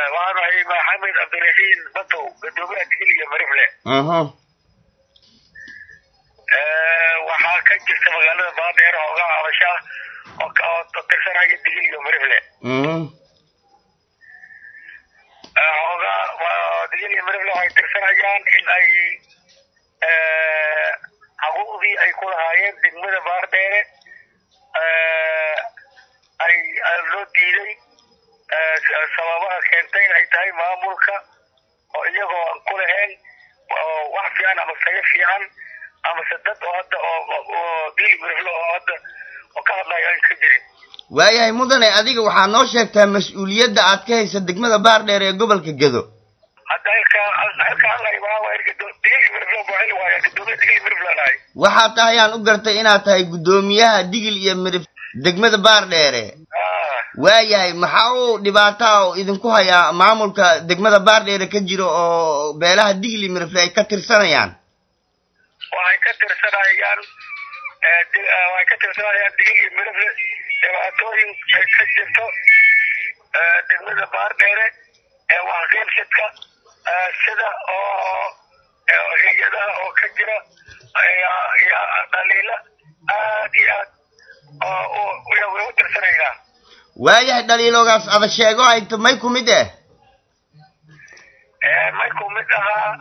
waxaan ahay maxamed cabdiraxiin batow gadoomiyaha digil iyo marifle aha waxaa ka jirta magaalada baadheer hoogaa habasha oo ka- oo tirsanaya digil iyo marifle mhm hoogaa waa- digil iyo marifle waxay tirsanayaan in ay xuquuqdii ay ku lahaayeen degmada baardheere ay ay loo diiday sababaha keentay in ay tahay maamulka oo iyagoo aan ku lahayn oo wax fiican ama saga fiican amase dad oo hadda oo oo digil iyo marifle oo hadda oo ka hadlaya ay ka jirin waayahay mudane adiga waxaa noo sheegtaa mas-uuliyadda aad ka haysa degmada baardheer ee gobolka gedo hadda halka halka halay waa waa digil iyo marifle buu xili waaya gadoomiya digil iyo marifle nahay waxaa tahay aan u gartay inaad tahay guddoomiyaha digil iyo midhif degmada baardheere ah waayahay maxaa uu dhibaataa oo idinku hayaa maamulka degmada baardheere ka jiro oo beelaha digil iyo midhifle ay ka tirsanayaan waxay ka tirsanayaan eh, di- eh, waxay ka tirsanayaan digil iyo midafle dhibaatooyin ay ka jirto eh, degmada baardheere ee waxqeybsadka eh, sida oo eh, hay-adaha oo ka jira ayaa ayaa dhaliila aad iyo aad oo u- way way u tirsanaynaa waayahay dhaliiloogaas ada sheego hayto may ku mid eh Eh, may ku mid ahaa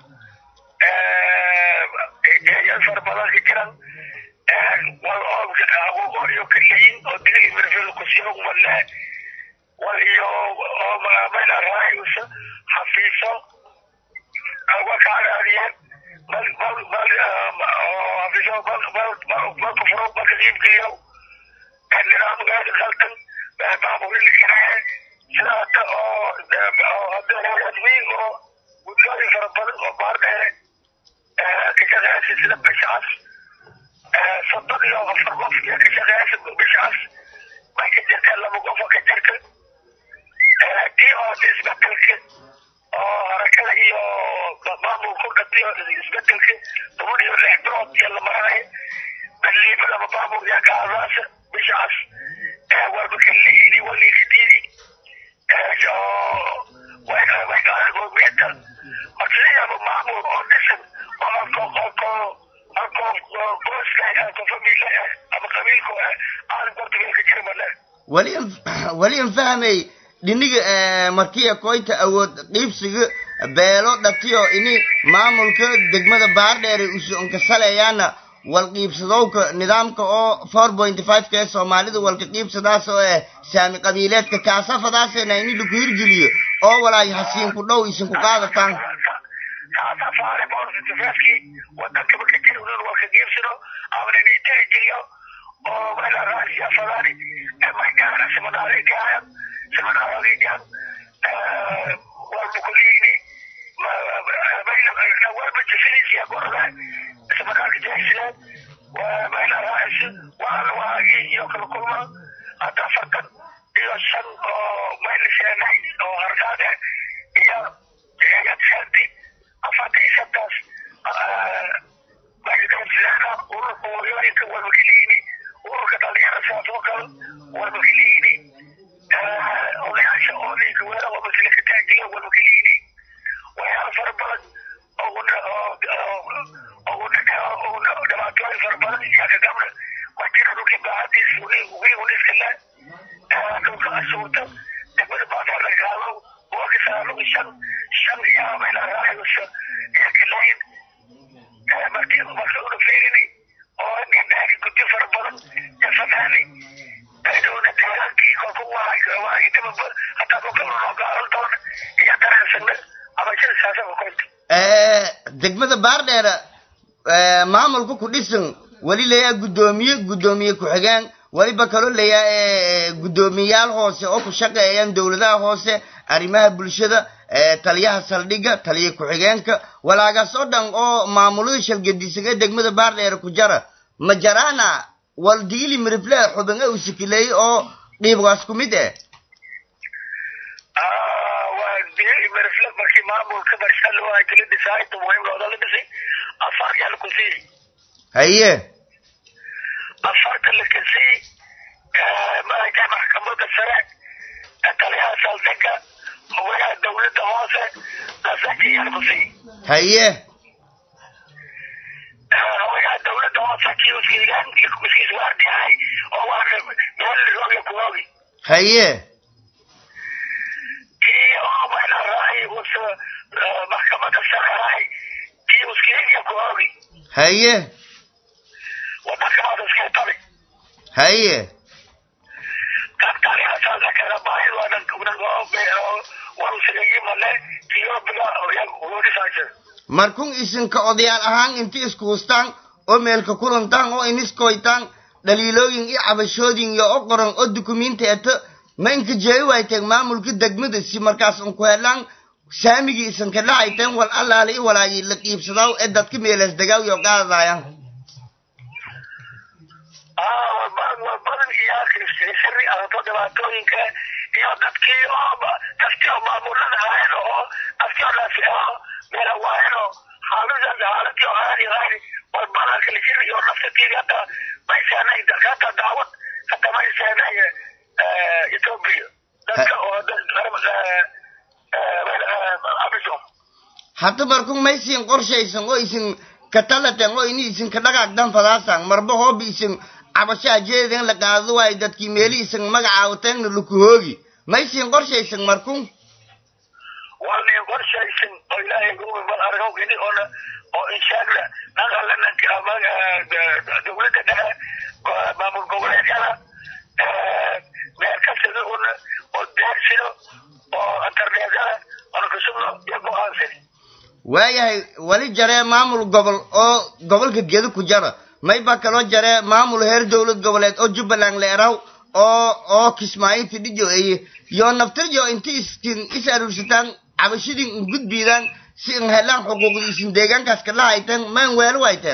eeyaal fara badan ka jiran wal oo iyo kaleyin oo digil iyo mirfil kusiyo wale wal iyo oo mayla raayusa xafiiso wa ka araadiyeen bal bal bal oo xafiiso bal bal bal ku furo bal ka iibgeeyo nidaamkaada khaldan baaburinaya sida hadda oo oo hadda admiin oo guddooyin fara badan oo baardheere ka shaqeeysa sida bishaas soddon iyo afar qof iyo ka shaqeeysa bishaas may ka jirta laba qof oo ka jirta kii oo isbedelka oo harakada iyo maamulku dhatiyo isbedelka toban iyo lix bilood iyo la maranayo baliiba laba maamul yaa ka adaasa bishaas warba kalihini walikidini waygaargoomiyada marsiyaaba maamul oo dhisan oo alko alko alko qoyska alko famila ama qabiilku aan portugalka jira male weli weli an fahmay dhiniga markiya koyta awood qiibsiga beelo dhatiyo ini maamulka degmada baardheere usu onkasaleeyaana wal qiibsadowka nidaamka oo four point five ka ee soomaalida walka qiibsadaas oo eh saami qabiileedka kaasafadaasena ini laku hirgeliyo oo walaay hasiinku dhow isinku qaadataan saasa faare boorsitifaaskii wadankaba ka jira unan walka geebsano amana nitaajiyo oo mela raasiya fadaani maygaana simanaareegayan simanaareegayan walba kuliini walba jifinisiya gorda simanaaga jeexsileen mela raasi waana waagii iyo kala kulma hadda afartan iyo shan oo mayliseenay oo hargaade iyo yadseenti afartan iyo shantaas maykasilena ururka hooyooyinka walmakiliini ururka dhalinyara sidaas oo kale walmakiliini odayaasha oodayka weera walmasilika taajila walmakiliini waxyaala fara badan dhibaatooyin fara badan iyaga gabna wajira dhulkii baahadiis wiigun iska le dhulka asuurta degmada baadar laga qaado waa kasaalug shan shan iyo mayla raayusa iyo kilayn markii marka una fiirini oo ninaagi guddi fara badan iyo fanaani dhowna deegaankii kolka waagidaba hataa kolka noo gaalan doona iyo daraansana abashada saasaba koynta degmada baardheere maamulka ku dhisan weli leeyaa guddoomiye guddoomiye ku-xigeen weliba kaloo leeyaa guddoomiyayaal hoose oo ku shaqeeyaan dowladaha hoose arrimaha bulshada taliyaha saldhigga taliya ku-xigeenka walaagaas oo dhan oo maamulada shalgadisaga degmada baardheere ku jara ma jaraana wal digili mirifle xubin u sikileeyey oo dhiibgaas ku mid eh waa digili mirifle markii maamulka barsha loo hakili dhisay inta muhiim looda la dhisay afar yaa laku siiyey haye afarta la kasay maaragtay maxkamadda sare taliyaha saldhigga hoggayaha dowladda dawladda hoose asakiyan kusii haye wayaa dawladda hoose kiuskiigan miskiis waardiyahay oo waana meel rooga kuogi haye kii oo mayna raay us maxkamada sarahay kiuskiiga kuogi haye wadankamada iska tali haye kakalihasaasa kala baahid waadan warusagayimale tiyobiga wodisaaje markun isinka odayaal ahaan inti isku hustaan oo meelka kulantaan oo iniskoytaan dhaliilooyin iyo cabashooyin iyo o qoran oo dukumiinti eto ma inka jeeyi wayteen maamulka degmada si markaas unku helaan saamigii isinka dhacayteen wal allaale i walaayi la qiibsadaaw ee dadka meelas degaaw iyo qaadadaayaan badan iyo siri ahaato dhibaatooyinka iyo dadkii oo dadkii oo maamulada ahayn oo dadkii oo lafiao meela waayno xaalada xaaladii oo aadi ahayn war badanka lisiri iyo nafsakiidi hata mayseenay hata daawad hata mayseenay ethiopia dadka oo amisom hadda markun maysin qorshaysan oo isin ka talateen oo ini isinka dhagaagdan fadaasan marba hooba isin cabashaa jeeden la qaado waayo dadkii meeli isin magacaawateenna lakuhoogi maysin qorshaysan markun waana qorshaysan oo ilaahay guumi bal argow ini oona oo inshaalla naqala dawladda dhexe maamul goboleedyada meel kastada una oo deersino oo internetyada oona kasubno iyo go-aansan waayahay wali jaree maamul gobol oo gobolka gedo ku jara mayba kaloo jaree maamul heer dowlad goboleed oo jubbaland leeraw oo oo kismaayo fidhijo eye yo naftirjo inti istin is aruursataan cabashidin in gudbiidaan si in helaan xuquuqda isin deegaankaas kala hayteen maan weelo wayteen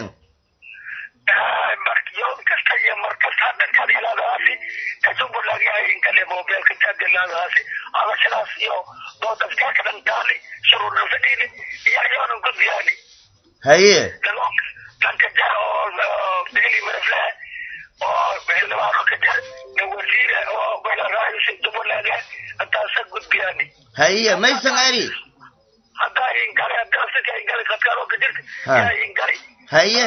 yoom kasta iyo mar kasta dadkaad ilaadaasi jubbaland yahayinkale mobilka taadilaadaasi adashadaas iyo doodaskaaka dhantaali shuruurna fadhiini iyo ayoonan gudbiyaani haye danka jar oo bili marafle oo xildhibaano ka jar na wasiire oo raayusa jubbaland intaasa gudbiyaani haye maysan eri haddaa ingale daasika ingale kadkaaroo ka jirta Ha. yaa ingale haye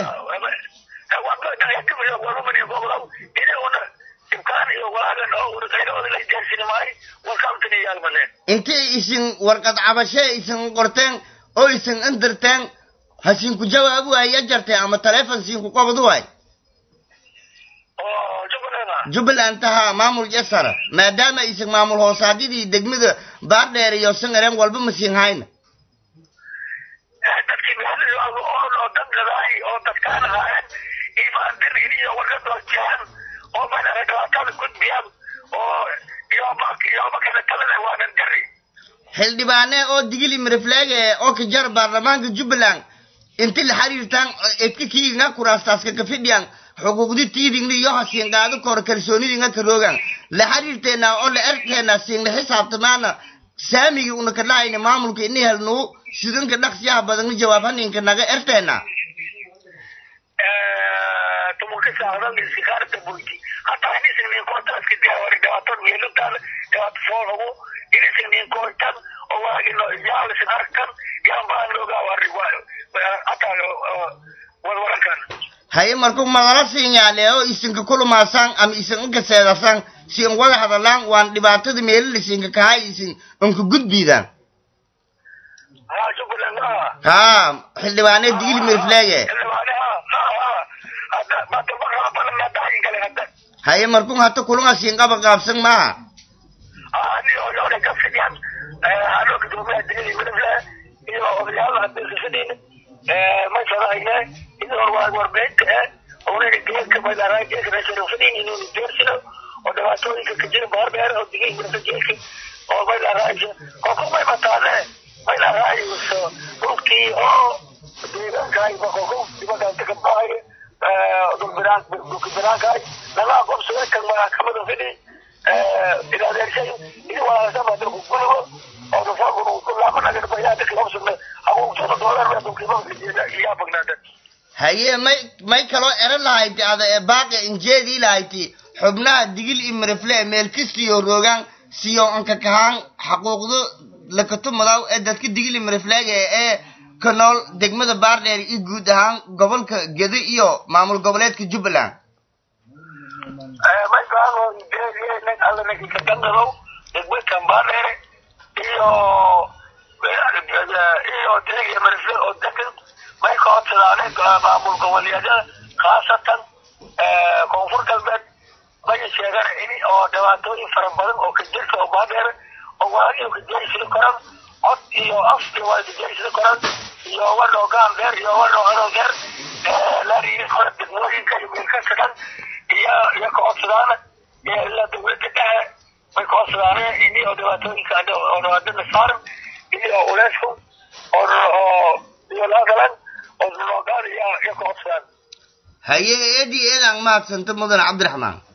warumani gobolaw idiguna dhibkaan iyo walaagan oo urqaylooda la jaarsini maayo warkaamtani yaalmaleen inti isin warqad cabashee isin qorteen oo isin indirteen hasinku jawaab waaya jarteen ama taleefon sinku qabad waay oo jubbaland ah jubbaland tahaa maamul jasara maadaama isin maamul hoosaadyadii degmada baardheer iyo sangareen walba masiin hayna dadkii meelada oon oo dangadaay oo dadkaan ahaayeen imaan dirin iyo wargadoo jehan oo mana dhibaatada gudbiyaan oo iyoba iyoba kala talada waanan dari xildhibaane oo digili mirifleege oo ka jar baarlamaanka jubbaland inti la xiriirtaan edka kiiginga kuraastaska ka fidhiyan xuquuqdi tiidingna iyo hasiin qaado kor kalsoonidinga ka roogan la xiriirteena oo la erteena siinla xisaabtamaana saamigii una ka dhahayna maamulka ini helnuu sidinka dhaqsiyaha badanna jawaab haninka naga erteena tumuka saadan iskaarta bulti hataa inisin nin kortaaska diyaawari dhibaato meelutaada dhibaato foolhawo inisin nin kortan oo waagino yaalisin arkan yaan baan loogaa wari hataa warwarankan haye markuu madala siinyaale oo isinka kulumaasaan ama isin inka seedasaan si in wada hadalaan waan dhibaatada meelila isinka kahay isin inka gudbiidaan haa jubbaland ah haa xildhibaane digili mirifleege haye markuu hata kulunga siin qaba qaabsan maaha oo dhibaatooyinka ka jira baardheer oo digay mirfajeelka oo maylaraayo koko may bataane maylaraayo dhulkii oo deegaankaay bakoko dibadaanta ka baxayo dhulbiraan dhulkibiraankaay laga aqoonsaday kan maxkamada fidhi ilaadeershay ini walaasama dalku guligo oo dafaaqunu kulaamanagan bayaada kilobsuna haguugtada doolar dhulkiiba iyaa bagnaada haye may may kaloo ero lahayti ada ee baaqi injeedii lahayti xubnaha digil iyo mirifle meel kastiyo roogaan siyo anka kahaan xaquuqdo lakatumadaw ee dadka digili mariflaaga ee ka nool degmada baardheer iyo guud ahaan gobolka gedo iyo maamul goboleedka jubbaland may baano deeriye nin alla ninki ka dangadow degmadkan baadheere iyo iyo deegiya marifle oo degan may ka codsadaaneen maamul goboleedyada khaasatan koonfur galbeed may sheegan in oo dhibaatooyin fara badan oo ka jirta oo baadheere oo waa inuu ka jeysida koran cod iyo af iyo waa ka jeysida koran iyo wanoo gaambeer iyo wanoo anoogeer laariyi kora degmooyinka iyo milkasa dhan iyo iyo ka codsadaana ilaa dawladda dhexe may ka codsadaaneen ini oo dhibaatooyinka oo adana saaran iyo uleysku oo iyo laagalan oo noogaan iyo iyo ka codsadaan haye eedi eedaan mahadsanta mudan cabdiraxmaan